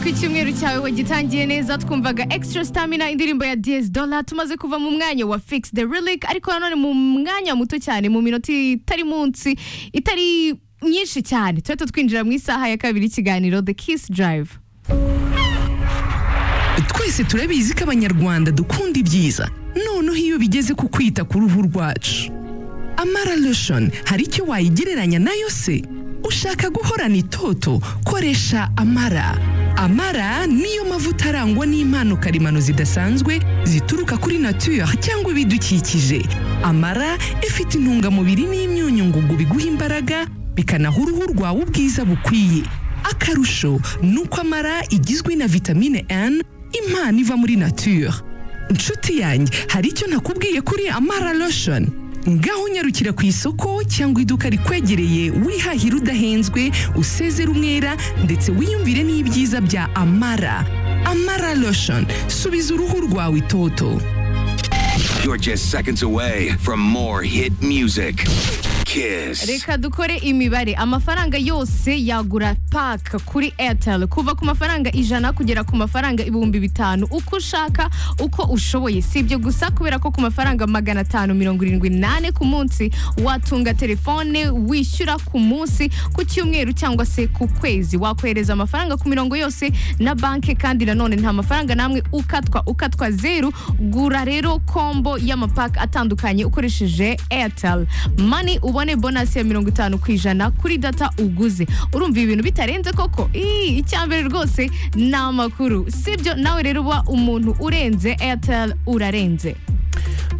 ko icyumweru cyawe wagitangiye neza twumvaga extra stamina indirimbo ya DS Dollar tumaze kuva mu mwanya wa fix the relic ariko nanone mu mwanya muto cyane mu minota itari munsi itari myinshi cyane tuhita twinjira mu isaha ya kabiri y'ikiganiro the kiss drive twese turabizi ko abanyarwanda dukunda ibyiza noneho iyo bigeze ku kwita ku ruhu rwacu amara lotion hari icyo wayigereranya nayo se ushaka guhorana itoto koresha amara amara niyo mavuta arangwa n'impano karemano zidasanzwe zituruka kuri nature cyangwa ibidukikije amara ifite intungamubiri n'imyunyu ngugu biguha imbaraga bikanaha uruhu rwawe ubwiza bukwiye akarusho ni uko amara igizwe na vitamine N impano iva muri nature inshuti yanjye hari icyo nakubwiye kuri amara lotion ngaho unyarukira ku isoko cyangwa iduka rikwegereye wihahira udahenzwe usezera umwera ndetse wiyumvire n'ibyiza bya amara amara lotion subiza uruhu rwawe itoto You're just seconds away from more hit music. Kiss. reka dukore imibare amafaranga yose yagura paka kuri airtel kuva ku mafaranga ijana kugera ku mafaranga ibihumbi bitanu uko ushaka uko ushoboye si ibyo gusa kubera ko ku mafaranga magana atanu mirongo irindwi n'ane ku munsi watunga telefone wishyura ku munsi ku cyumweru cyangwa se ku kwezi wakohereza amafaranga ku mirongo yose na banki kandi nanone nta mafaranga namwe ukatwa ukatwa zeru gura rero kombo y'amapaka atandukanye ukoresheje airtel mani ubone bonasi ya mirongo itanu ku ijana kuri data uguze urumva ibi bintu bitarenze koko Ii, icyambere rwose ni amakuru sibyo nawe rero uba umuntu urenze airtel urarenze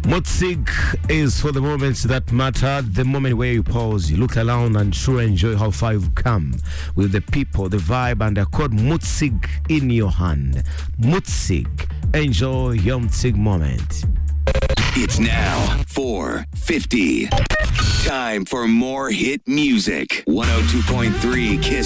Motsig is for the moments that matter, the moment where you pause, you look around and truly enjoy how far you've come with the people, the vibe, and the chord Mutsig in your hand. Mutsig, enjoy your Mutsig moment. It's now 450. Time for more hit music. 102.3 Kiss